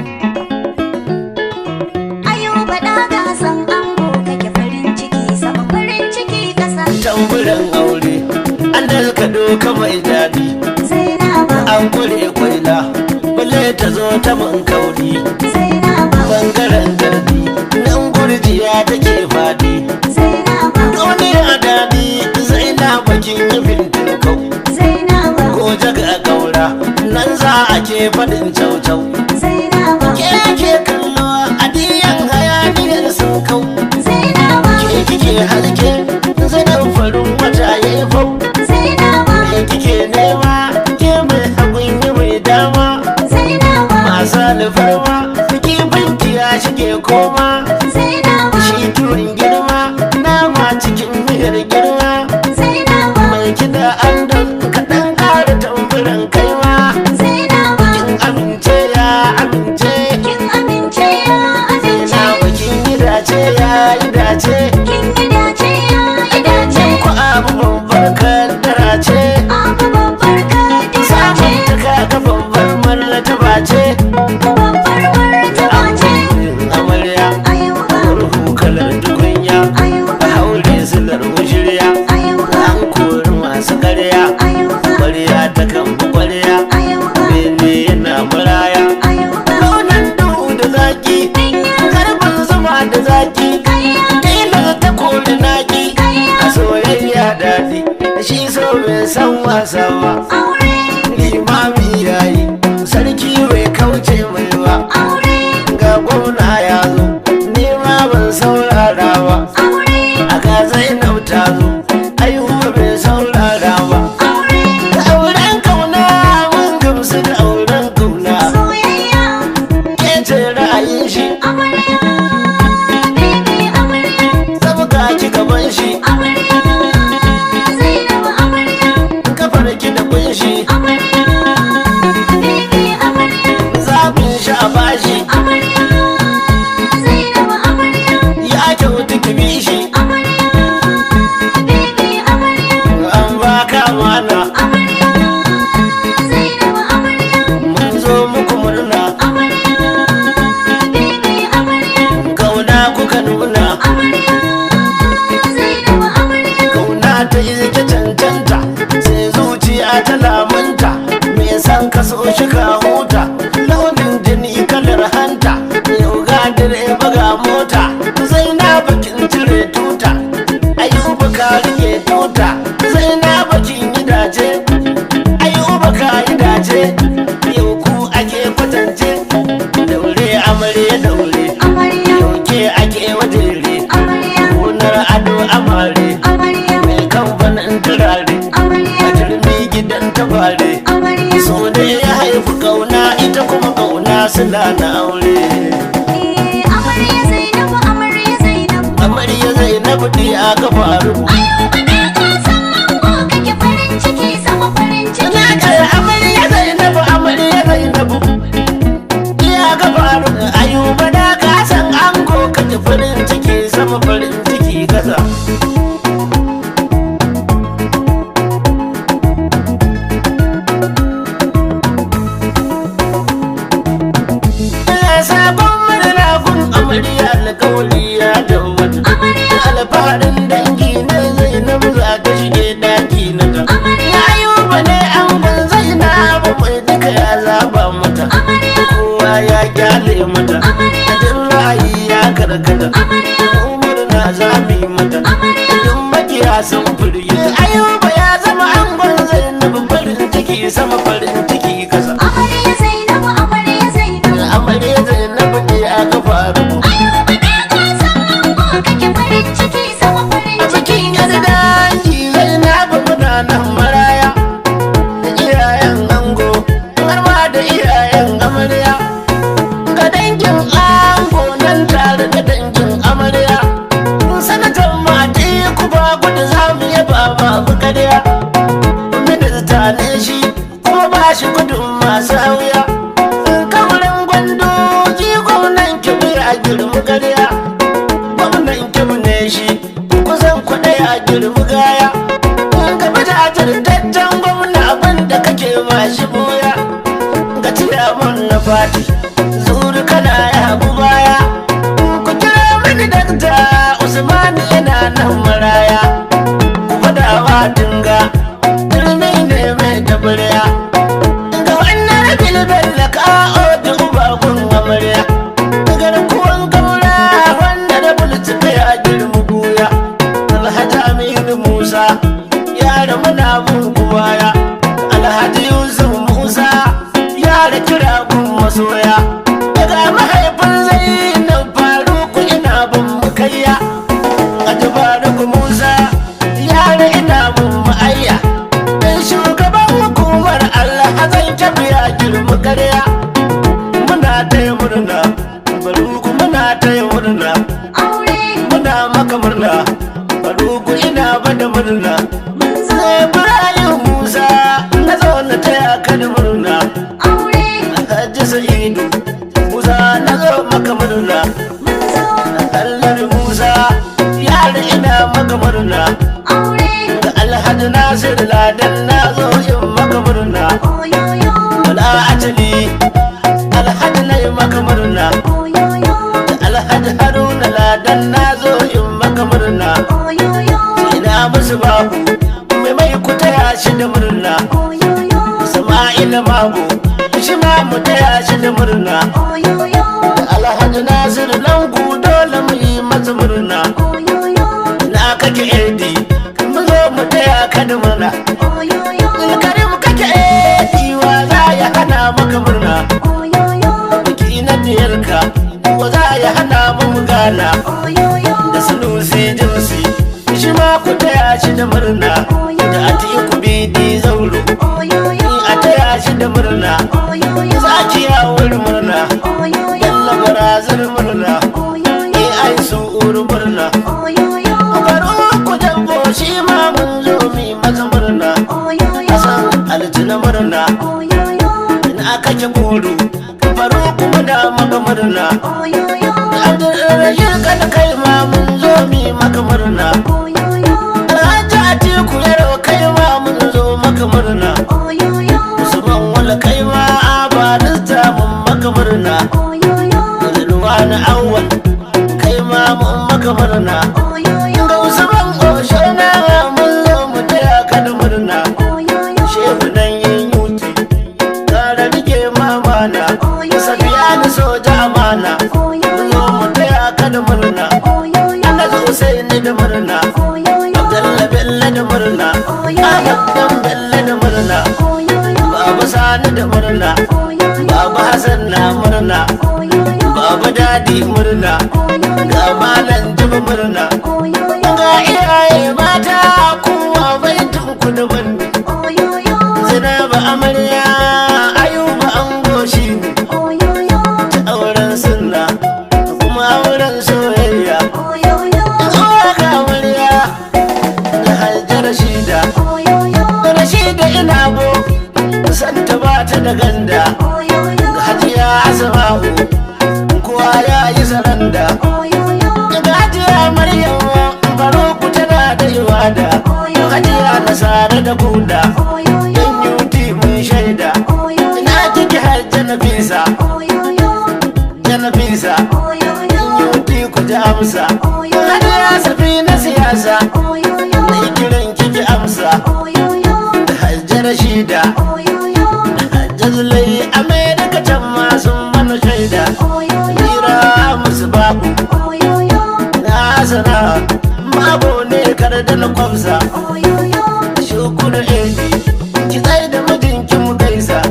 Ayuba da gasan ango kake farin ciki sama farin ciki kasa tamburan aure an dalkado kama daɗi Zainaba an kure kwaila balle ta zo ta man kauri Zainaba bangaren gardi nan gurjiya take faɗi Zainaba duniya daɗi zainaba kin yi fintin kau Zainaba ko jaga kaura nan za a ke faɗin cau-cau Zainaba ke ke kallo a diyan hayaniyar sun kau Zainaba ke kike halke zanen farin wata ya yi fau Zainaba me kike nema ke mai hagun yi mai dama Zainaba masu alfarma kifin ya shige koma Zainaba shi turin girma nama cikin miyar girma Zainaba mai kida an don kaɗan ƙara tamburan kaiwa Zainaba kin amince ya amince kin amince ya amince na bakin yi dace ya yi dace kin yi dace ya yi dace ku abu babbar kaddara ce abu babbar kadira samun ce ta kaga babbar martaba ce babbar martaba ce amarya Ayuba ruhu kalar tukunya Ayuba haure silar mushirya Ayuba an kori masu karya Ayuba kwarya ta kan bi kwarya Ayuba bene yana maraya Ayuba launan duhu da zaki karfin zuma da zaki Kaya kila ta kori naki Kaya a soyayya daɗi shi so bai san wasa ba aure limami yayi sarki bai kauce mai ba aure ga gwamna ya zo nema ban saurara ba aure a ga zainab ta zo ayuba bai saurara ba aure da auren kauna mun gamsu da auren kauna soyayya ke ce ra'ayin shi amarya baby amarya sabga ki gaban shi amarya Zainab amarya kafar ki da kunshi amarya baby amarya zabin shi a bashi amarya Zainab amarya ya kyautu ki bi shi amarya baby amarya an baka mana amarya Zainab amarya mun zo muku murna amarya baby amarya kauna kuka nuna amarya Zainab amarya kauna ta izike cancanta sai zuciya ta lamunta me san ka so shi ka huta launin jini kalar hanta yau ga direba ga mota sai na bakin cire tuta ayuba ka rike tuta sai na bakin yi dace ayuba ka yi dace yau ku ake kwatance daure amare daure amarya yau ke ake wajere amarya gonar ado amare amarya mai kamfanin turare a amarya turmi gidan tabare amarya so da ya haifi kauna ita kuma kauna suna na aure eh amarya Zainab amarya Zainab amarya zainabu ɗi aka faru Ayuba na kasan ango kake farin ciki sama farin ciki na kai amarya zainabu amarya zainabu ɗi aka faru ayuba da ka san ango kake farin ciki sama farin ciki kasa Ya sabon murna gun amarya alƙawari ya tabbata amarya alfaharin dangi na zainabu za ta shige daki na ta amarya ayuba ne an ban zainabu mai duka ya zaba mata amarya kowa ya kyale mata amarya duk ra'ayi ya karkata amarya umar na zabi mata amarya duk makiya sun firgita ayuba ya zama angon zainabu farin ciki sama farin ciki kasa amarya Zainab amarya Zainab amarya zainabu ne aka faru Ayuba na kasan ango kake farin ciki sama farin a ciki bikin yar dangi zainabu muna nan maraya da iyayen ango har ma da iyayen amarya ga dangin ango nan tare da dangin amarya sanatan mati ku ba gudu za mu yaba babu karya minista ne shi kuma ba shi gudun masu hauya kamarin gwando gwamnan kibir a girmi karya gwamnan kim ne shi kusan kuɗi a girmi gaya gaba da tattan gwamna abin da kake ma shi boya ga ciyaman na fati zuri gudu kana ya hagu baya ku kira mini dakta usman yana nan maraya ku fadawa dinga turmi ne mai tabarya ga wannan bilbel da ka'o da ubagun amarya garkuwan gaura wanda da bulci ya girma buya alhaji aminu musa yara muna bin baya alhaji yusuf musa yara kira gun masoya daga mahaifin zainab faruku ina bin mukayya a tabaruku musa yara ina bin ma'ayya dan shugaban hukumar allah zan tafiya girma karya muna taya murna baruku muna taya murna aure muna maka murna baruku ina bada murna mun zo Ibrahim Musa na zo na taya ka da murna aure Hajji Sa'idu Musa na zo maka murna mun zo Allah Musa yara ina maka murna aure ga Alhaji Nasir Ladan na zo in maka murna oyoyo Wala ajali Alhaji na yi maka murna oyoyo da Alhaji Haruna Ladan na zo in maka murna oyoyo ina musu babu mai mai ku taya shi da murna oyoyo Sama'ila Mago shi ma mu taya shi da murna oyoyo da Alhaji Nasiru Langu dole mu yi masa murna oyoyo na kake Edi mu zo mu taya ka da murna oyoyo Karim kake Edi wa za ya hana maka murna oyoyo biki na diyarka wa za ya hana mu mu gana oyoyo da sunusi jinsi shi ma ku taya shi da murna da atiku bidi zauro oyoyo a taya shi da murna oyoyo zakiya wuri murna oyoyo yalla barazar murna oyoyo eh ai su uru murna oyoyo baro ku jambo shi ma mun zo mi masa murna oyoyo hasan altina murna oyoyo in aka ke buru baro kuma da maka murna oyoyo abdurrahim kada kai ma mun zo mi maka murna oyoyo alhaji atiku yaro kai ma mun zo maka murna oyoyo usman wala kai ma abalista mun maka murna oyoyo Rilwani awwal kai ma mun maka murna oyoyo ga usman oshana mun zo mu taya ka da murna oyoyo shehu nan yin yuti kara rike mamana safiya ni soja amana mun zo mu taya ka da murna ana zo sai ni da murna abdalla bello da murna ahmad dan bello da murna baba sani da murna baba hasan na murna baba dadi murna ga malam jibi murna ga iyaye mata kowa bai tunku da banni zinaba amarya ayuba an goshi ne ta auren sunna kuma auren soyayya zuwa ga amarya da hajjar rashida rashida ina bo santa ba ta da ganda ga hajiya asma'u kowa ya yi saranda ga hajiya maryam faruku tana da iwada hajiya nasara da kuda yan yuti mun shaida ina kike hajja nafisa janafisa yuti ku ji amsa hajiya safi na siyasa na kiran kiki amsa da hajja rashida da hajja zulai amerika can ma sun mana shaida hira musu babu na sana mabo ne kar da na kwamsa shukuru edi ki tsaye da mijinki mu gaisa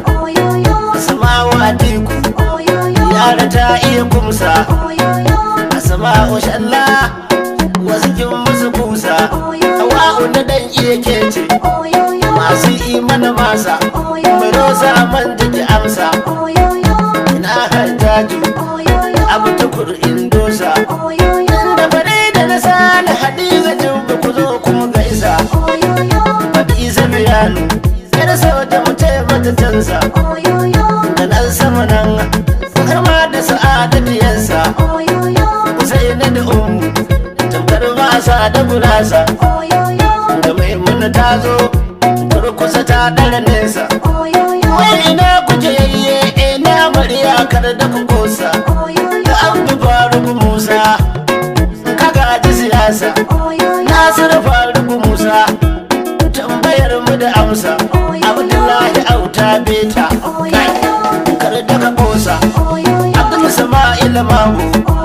samawa teku yara ta iya kumsa a sama'u shalla wasu kin musu kusa hawa'u na dan iya kece masu imana masa mai rosa man jiki amsa ina hajjaju abu tukur indosa da bare da na sani hadiza jibba ku zo kuma gaisa faɗi isa biyanu yar sau da mu mata cansa da nan sama nan har ma da sa'adatu yansa sai na da umu tamkar masa da gurasa da maimuna ta zo kurkusa ta ɗara nesa wai ina kuke yayye ina mariya kar da ku kosa kosa da abu faruku musa ka gaji siyasa nasiru faruku musa tambayar mu da amsa abdullahi auta beta kar da ka kosa abdul sama'il mamu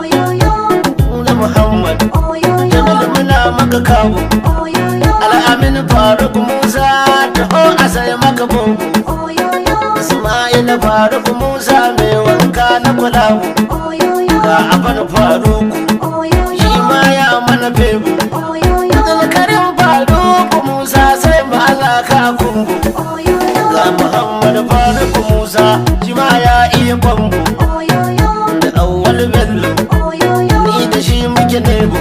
na muhammad jamil muna maka kawo al'amin faruk musa taho a sai maka bongo ismail faruk musa mai wanka na kulawu ga afan faruku shi ma ya mana febu zulkarin faruku musa sai mu alaka kungu ga muhammad faruk musa shi ma ya iya kwambo da awwal bello ni da shi muke nebo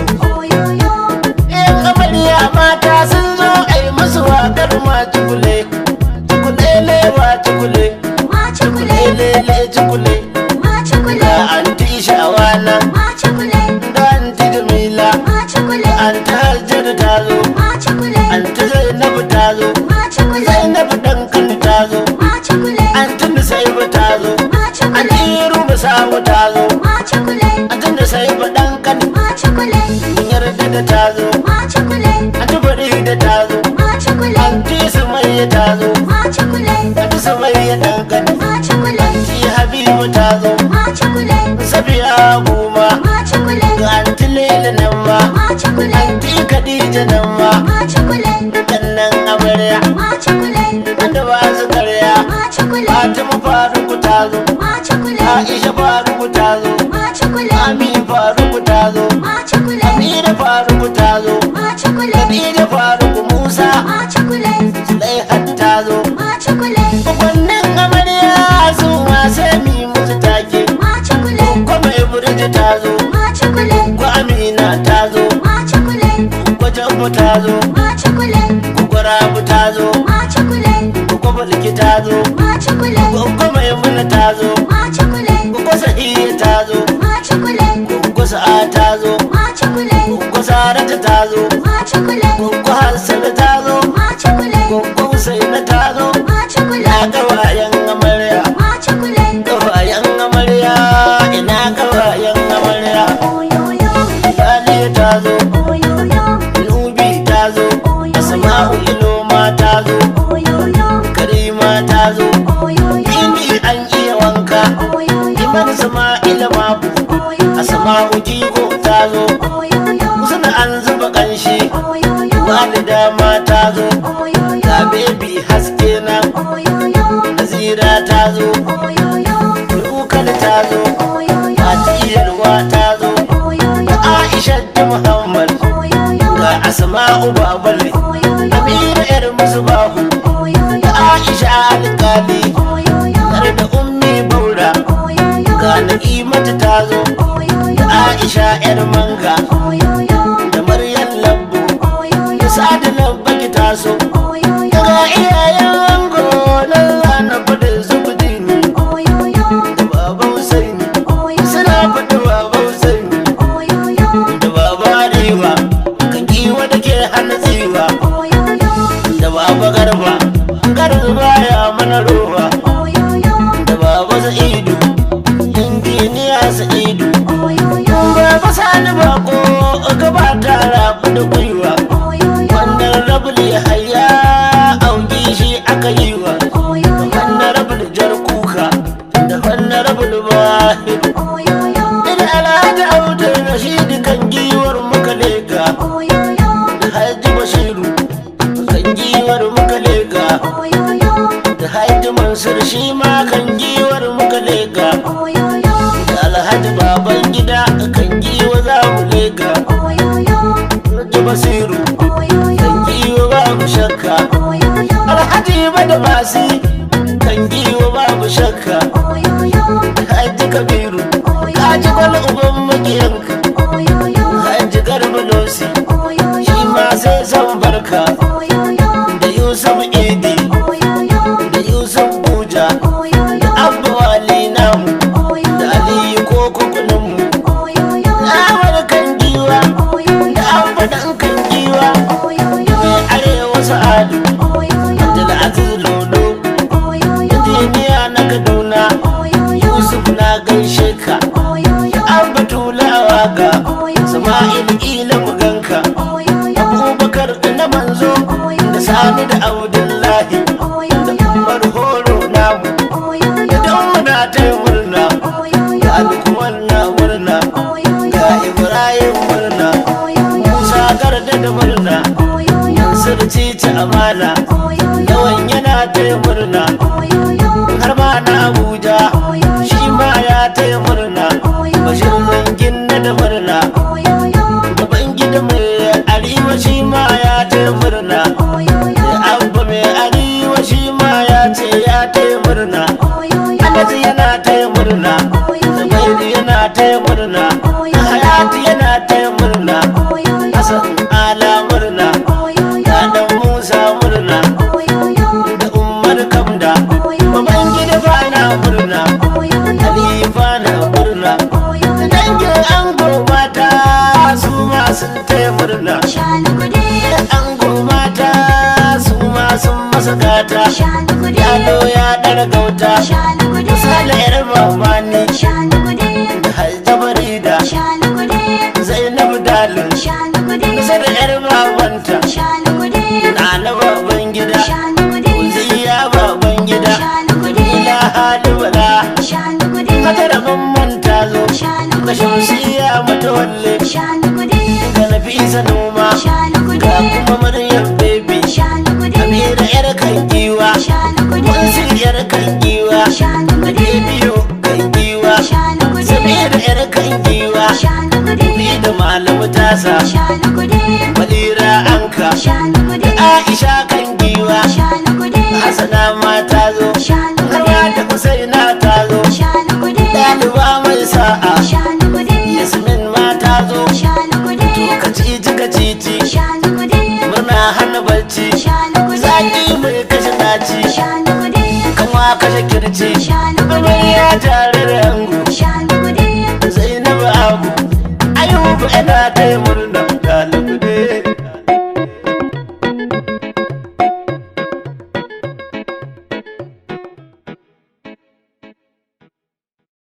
yan amarya mata sun zo ai musu wakar ma cikule cikule lewa cikule cikule lele cikule ga anti shawana da anti jamila anti hajjar ta zo anti zainabu ta zo zainabu dan kan ta zo anti nusaibu ta zo anti rumu samu ta zo anti nusaibu dan kan yarda da ta zo anti bari da ta zo anti sumayya ta zo anti sumayya dan kan anti habibu ta zo safiya goma ga anti lele nan ma anti khadija nan ma kannan amarya wanda ba su karya fatima faruku ta zo aisha faruku ta zo ami faruku ta zo amira faruku ta zo khadija faruku musa zulaihat ta zo wannan amarya su ma sai mi musu take kuma ibrahim ta zo ko amina ta zo ko jambo ta zo ko gwarabu ta zo ko balki ta zo ko maimuna ta zo ko sahiya ta zo ko sa'a ta zo ko sarata ta zo ko hassana ta zo ko husaina ta zo na gawayen amarya gawayen amarya ina gawayen amarya Aliya ta zo Nubi ta zo Asma'u Iloma ta zo Karima ta zo Ini an iya wanka Iman Sama'ila mabu Asma'u Jigo ta zo Suna an zuba kanshi Walida ma ta zo Ga bebi haske na Nazira ta zo Rukal ta zo Fatiyarwa ta zo Aisha da Muhammad Ga Asma'u Babale Amira yar musu babu Aisha alƙali Har da ummi baura Ga Na'imatu ta zo Da Aisha yar manga Da Maryam Lambo Da Sadi Labbaki ta so Ga iyayen ango nan zana fadin su kudini Da Baba Husaini Suna faɗi Baba Husaini Da Baba Arewa Kan giwa da ke hana tsiwa Da Baba Garba Garba ya mana roba Da Baba Sa'idu Injiniya Sa'idu Baba Sani Bako Gaba ta rabu da gwiwa Wannan rabul ya haya Auki shi aka yi wa Wannan rabul jar kuka Da wannan rabul bahiru Ina alhaji Audu Rashid kan giwar muka lega Da Haji Bashiru kan giwar muka lega Da Haji Mansur shi ma kan giwar muka lega Da Alhaji Baban gida kan giwa za mu lega Haji Basiru kan giwa babu shakka Alhaji Bada Basi kan giwa babu shakka Haji Kabiru Haji Gwal Uban Magiyanka Haji Garba Losi shi ma sai san barka da Yusuf Idi da Yusuf Buja da Abba Wali namu da Aliyu Koko kuninmu da Ahmad kan giwa da Abba dan kan giwa mai arewa sa'adu Abdulaziz Lolo injiniya na Kaduna Yusuf na gaishe ka ganka an batulawa ga sama'il ila mu ganka abubakar na manzo da sani da abdullahi da umar horo namu idan muna ta murna ga alkuwar na murna ga ibrahim murna musa garda da murna sirci ta amana yawan yana ta murna har ma na abuja shi ma ya ta murna bashir zangin na da murna gaban gida mai arewa shi ma ya ta murna da abba mai arewa shi ma ya ce ya ta murna alhaji yana ta murna zubairu yana ta murna hayati yana ta murna hasan ala murna da dan musa murna da umar kamda baban gida ba na murna halifa na murna dangin ango mata su ma sun taya murna ango mata su ma sun masa gata yalo ya ɗara gauta misali yar mamani da haljabari da zainab dalin kusa da yar babanta na na baban gida uziya baban gida ila halibala hatara mamman ta zo ga shamsiya matawalle ga nafisa noma ga kuma maryam baby amira yar kan giwa wansu yar kan giwa da biyu kan giwa samira yar kan giwa ni da malamu tasa madira anka aisha kan giwa hasana ma ta zo harwa da usaina ta zo ɗaliba mai sa'a yasmin ma ta zo to kacici kacici murna hana barci zaki mai kashe daci kama kashe kirci amarya tare da yango zainabu abu ayubu ina ta murna